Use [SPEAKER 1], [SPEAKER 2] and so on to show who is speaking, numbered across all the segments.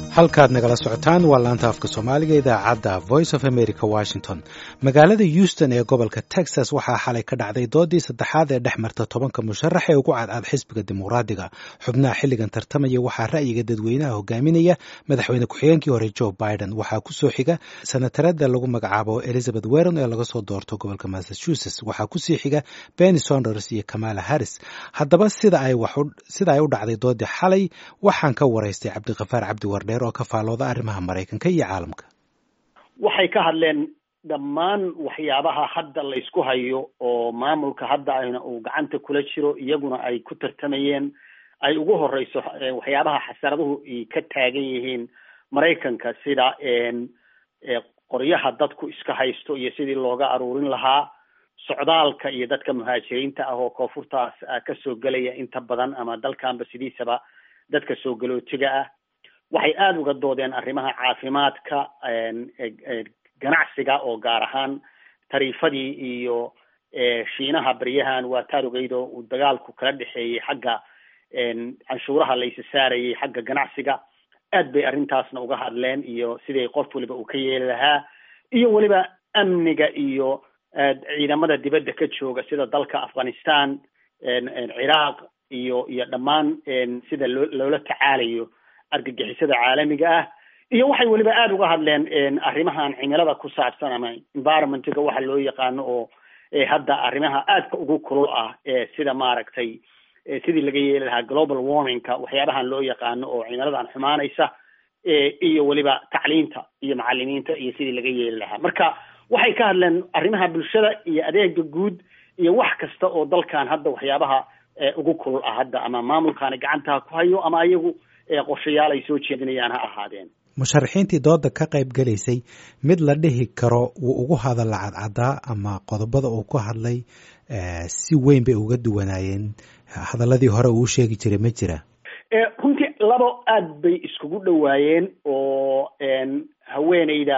[SPEAKER 1] halkaad nagala socotaan waa laanta afka soomaaliga idaacadda voice of america washington magaalada houston ee gobolka texas waxaa xalay ka dhacday doodii saddexaad ee dhex marta tobanka musharax ee ugu cadcad xisbiga dimuqraadiga xubnaha xilligan tartamaya waxaa ra'yiga dadweynaha hogaaminaya madaxweyne ku-xigeenkii hore joe biden waxaa kusoo xiga senatarada lagu magacaabo elizabeth weron ee laga soo doorto gobolka massachusetts waxaa kusii xiga benny sonders iyo kamala harris haddaba sida ay u dhacday doodii xalay waxaan ka waraystay cabdikafaar cabdi wardheer oo ka faalooda arrimaha maraykanka iyo caalamka
[SPEAKER 2] waxay ka hadleen dhammaan waxyaabaha hadda laysku hayo oo maamulka hadda ayna uu gacanta kula jiro iyaguna ay ku tartamayeen ay ugu horeyso waxyaabaha xasaraduhu ay ka taagan yihiin maraykanka sida qoryaha dadku iska haysto iyo sidii looga aruurin lahaa socdaalka iyo dadka muhaajiriinta ah oo koonfurtaas kasoo gelaya inta badan ama dalkanba sidiisaba dadka soo galootiga ah waxay aada uga doodeen arrimaha caafimaadka ganacsiga oo gaar ahaan tariifadii iyo shiinaha baryahan waa taarugeydo uu dagaalku kala dhexeeyey xagga canshuuraha laysa saarayay xagga ganacsiga aad bay arrintaasna uga hadleen iyo sidii qof waliba uu ka yeeli lahaa iyo weliba amniga iyo ciidamada dibadda ka jooga sida dalka afghanistan ciraaq iyo iyo dhammaan sida loo loola tacaalayo argagixisada caalamiga ah iyo waxay weliba aada uga hadleen arrimahan cimilada ku saabsan ama environmentga waxa loo yaqaano oo hadda arrimaha aadka ugu kulul ah sida maaragtay sidii laga yeeli lahaa global warmingka waxyaabahan loo yaqaano oo cimiladan xumaanaysa iyo weliba tacliinta iyo macalimiinta iyo sidii laga yeeli lahaa marka waxay ka hadleen arrimaha bulshada iyo adeega guud iyo wax kasta oo dalkan hadda waxyaabaha ugu kulul ah hadda ama maamulkaani gacantaha ku hayo ama iyagu qorshayaal ay soo jeedinayaan ha ahaadeen
[SPEAKER 1] musharaxiintii dooda ka qayb galaysay mid la dhihi karo wuu ugu hadalla cadcadaa ama qodobada uu ku hadlay si weyn bay uga duwanaayeen hadaladii hore uu sheegi jiray ma jira
[SPEAKER 2] runtii labo aad bay iskugu dhowaayeen oo haweeneyda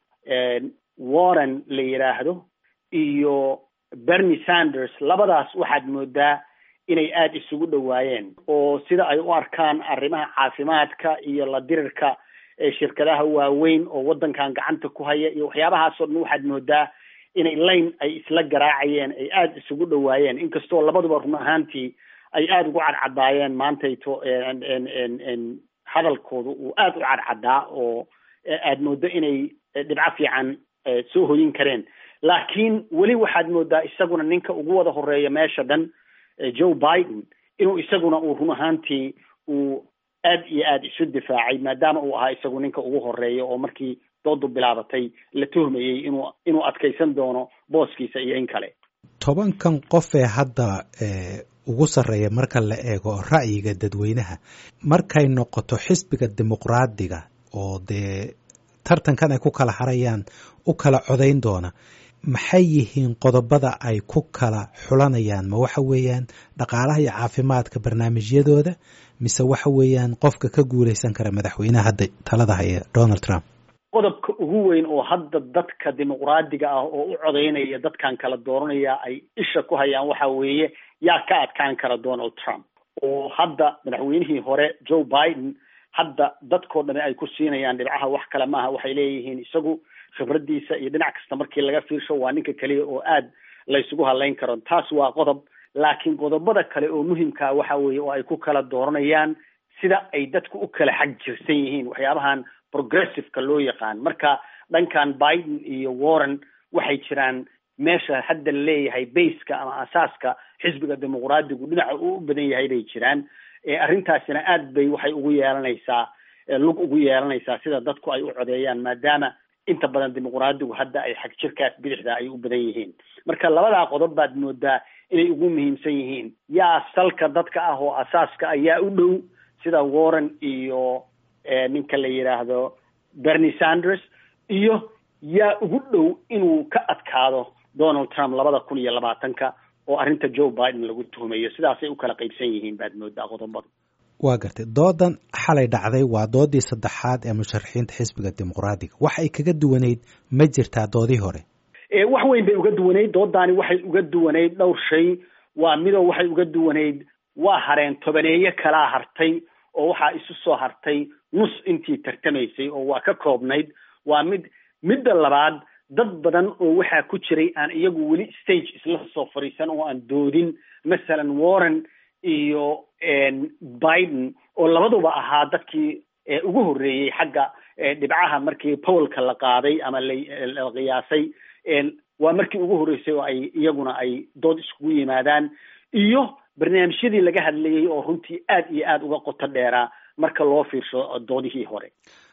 [SPEAKER 2] warren la yidhaahdo iyo bernie sanders labadaas waxaad moodaa inay aada isugu dhowaayeen oo sida ay u arkaan arrimaha caafimaadka iyo la dirirka shirkadaha waaweyn oo waddankan gacanta ku haya iyo waxyaabahaasoo dhan waxaad moodaa inay layn ay isla garaacayeen ay aada isugu dhowaayeen inkastoo labaduba run ahaantii ay aada ugu cadcadaayeen maantayto hadalkooda uu aada u cadcadaa oo aad moodo inay dhibco fiican soo hoyin kareen laakiin weli waxaad moodaa isaguna ninka ugu wada horeeya meesha dhan joe biden inuu isaguna uu run ahaantii uu aad iyo aada isu difaacay maadaama uu ahaa isagu ninka ugu horeeya oo markii doodu bilaabatay la tuhmayey inuu inuu adkaysan doono booskiisa iyo in kale
[SPEAKER 1] tobankan qof ee hadda ugu sarreeya marka la eego ra'yiga dadweynaha markay noqoto xisbiga dimuqraadiga oo dee tartankan ay ku kala harayaan u kala codayn doona maxay yihiin qodobada ay ku kala xulanayaan ma waxa weeyaan dhaqaalaha iyo caafimaadka barnaamijyadooda mise waxa weeyaan qofka ka guuleysan kara madaxweynaha hadda talada haya donald trump
[SPEAKER 2] qodobka ugu weyn oo hadda dadka dimuqraadiga ah oo u codaynaya dadkan kala dooranaya ay isha ku hayaan waxa weeye yaa ka adkaan kara donald trump oo hadda madaxweynihii hore joe biden hadda dadkoo dhami ay ku siinayaan dhibcaha wax kale maaha waxay leeyihiin isagu khibradiisa iyo dhinac kasta markii laga fiirsho waa ninka keliya oo aad laysugu hadlayn karo taas waa qodob laakiin qodobada kale oo muhimkaa waxa weeye oo ay ku kala dooranayaan sida ay dadku u kala xag jirsan yihiin waxyaabahan progressiveka loo yaqaan marka dhankan biden iyo warren waxay jiraan meesha hadda la leeyahay baska ama asaaska xisbiga dimuqraadigu dhinaca uu u badan yahay bay jiraan arrintaasina aad bay waxay ugu yeelanaysaa lug ugu yeelanaysaa sida dadku ay u codeeyaan maadaama inta badan dimuqraadigu hadda ay xag jirkaas bidixda ay u badan yihiin marka labadaa qodob baad moodaa inay ugu muhiimsan yihiin yaa salka dadka ah oo asaaska ayaa u dhow sida warren iyo ninka la yidhaahdo bernie sanders iyo yaa ugu dhow inuu ka adkaado donald trump labada kun iyo labaatanka oo arrinta joe biden lagu tuhumayo sidaasay u kala qaybsan yihiin baad moodaa qodobadu
[SPEAKER 1] waa gartay doodan xalay dhacday waa doodii saddexaad ee musharaxiinta xisbiga dimuqraadiga wax ay kaga duwanayd ma jirtaa doodii hore
[SPEAKER 2] wax weyn bay uga duwanayd doodaani waxay uga duwanayd dhowr shay waa midoo waxay uga duwanayd waa hareen tobaneeye kalaa hartay oo waxaa isu soo hartay nus intii tartamaysay oo waa ka koobnayd waa mid midda labaad dad badan oo waxaa ku jiray aan iyagu weli stage isla soo fadhiisan oo aan doodin masalan warren iyo biden oo labaduba ahaa dadkii ugu horreeyey xagga dhibcaha markii powelka la qaaday ama la qiyaasay waa markii ugu horreysay oo ay iyaguna ay dood iskugu yimaadaan iyo barnaamijyadii laga hadlayay oo runtii aad iyo aad uga qoto dheeraa marka loo fiirsho doodihii hore